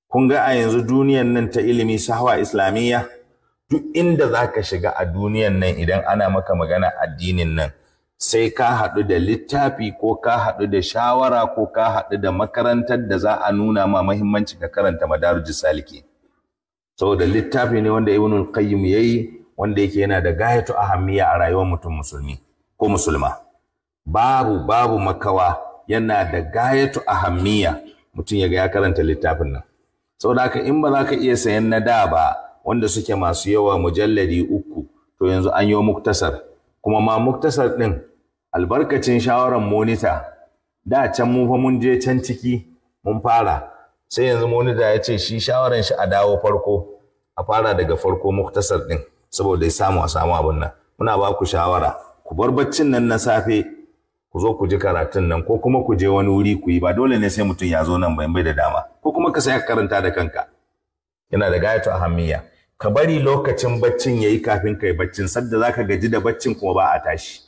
kun ga a yanzu duniyan nan ta ilimi sahwa islamiyya duk inda za ka shiga a duniyan nan idan ana maka magana addinin nan sai ka haɗu da littafi ko ka haɗu da shawara ko ka haɗu da makarantar da za a nuna ma mahimmanci ka karanta madarujus saliki saboda littafi ne wanda ibnul qayyim yayi wanda yake yana da gayatu ahammiya a rayuwar mutum musulmi ko musulma babu babu makawa yana da gayatu ahammiya mutum ya ga ya karanta littafin nan saboda haka in ba za ka iya sayan na da ba wanda suke masu yawa mujalladi uku to yanzu an yi muktasar kuma ma muktasar ɗin albarkacin shawarar monita da can mu fa mun je can ciki mun fara sai yanzu monita ya ce shi shawaran shi a dawo farko a fara daga farko muktasar ɗin saboda ya samu a samu abin nan muna ba ku shawara ku bar baccin nan na safe ku zo ku ji karatun nan ko kuma ku je wani wuri ku yi ba dole ne sai mutum ya zo nan bai bai da dama ko kuma ka saya karanta da kanka yana da gayatu ahammiya ka bari lokacin baccin yayi kafin kai baccin sadda zaka gaji da baccin kuma ba a tashi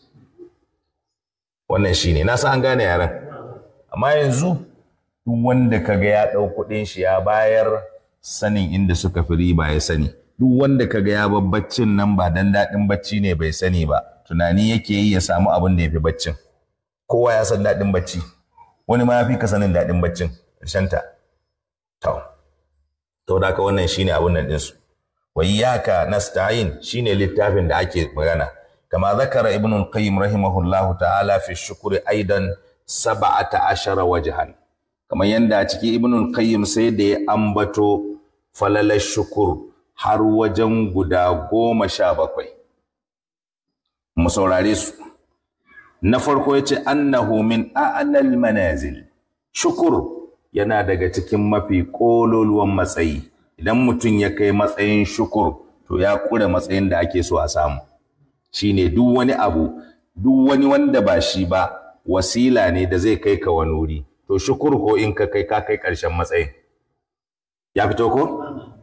wannan shine na san an gane yaran amma yanzu duk wanda kaga ya dau kuɗin shi ya bayar sanin inda suka fi riba ya sani duk wanda kaga ya bar baccin nan ba dan daɗin bacci ne bai sani ba tunani yake yi ya samu abin da ya fi baccin kowa ya san daɗin bacci wani ma ya fi ka sanin daɗin baccin ta. to to da ka wannan shine abin nan ɗinsu wa iyyaka nasta'in shine littafin da ake magana kama zakara ibn al-qayyim rahimahullah ta'ala fi shukri aidan sab'ata ashara wajhan kamar yanda a ciki ibn al-qayyim sai da ya ambato falalar shukur har wajen guda goma sha bakwai mu saurare su na farko ya ce annahu min a'lal manazil shukur yana daga cikin mafi ƙololuwan matsayi idan mutum ya kai matsayin shukur to ya ƙure matsayin da ake so a samu shine duk wani abu duk wani wanda ba shi ba wasila ne da zai kai ka wani wuri to shukur ko in ka kai ka kai ƙarshen matsayin ya fito ko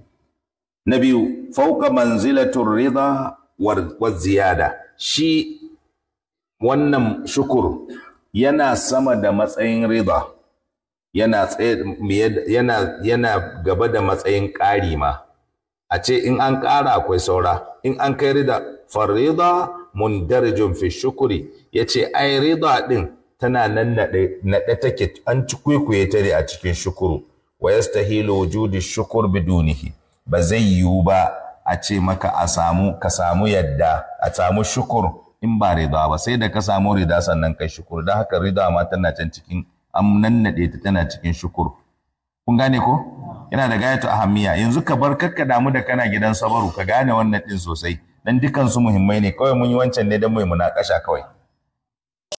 na biyu fauka manzilatul rida wa ziyada shi wannan shukur yana sama da matsayin rida yana yana yana gaba da matsayin ƙari ma a ce in an ƙara akwai saura in an kai rida farida mundarijun fi shukuri yace ai rida din tana nan naɗe take an ci kwaikwaye ta ne a cikin shukuru wa yastahilu wujudi shukur bidunihi ba zai yiwu ba a ce maka a samu ka samu yadda a samu shukur in ba rida ba sai da ka samu rida sannan kai shukur don haka rida ma tana can cikin an nannaɗe ta tana cikin shukur kun gane ko yana da gayatu ahammiya yanzu ka bar kakka damu da kana gidan sabaru ka gane wannan din sosai dan dukan su muhimmai ne kawai mun yi wancan ne dan mai munakasha kawai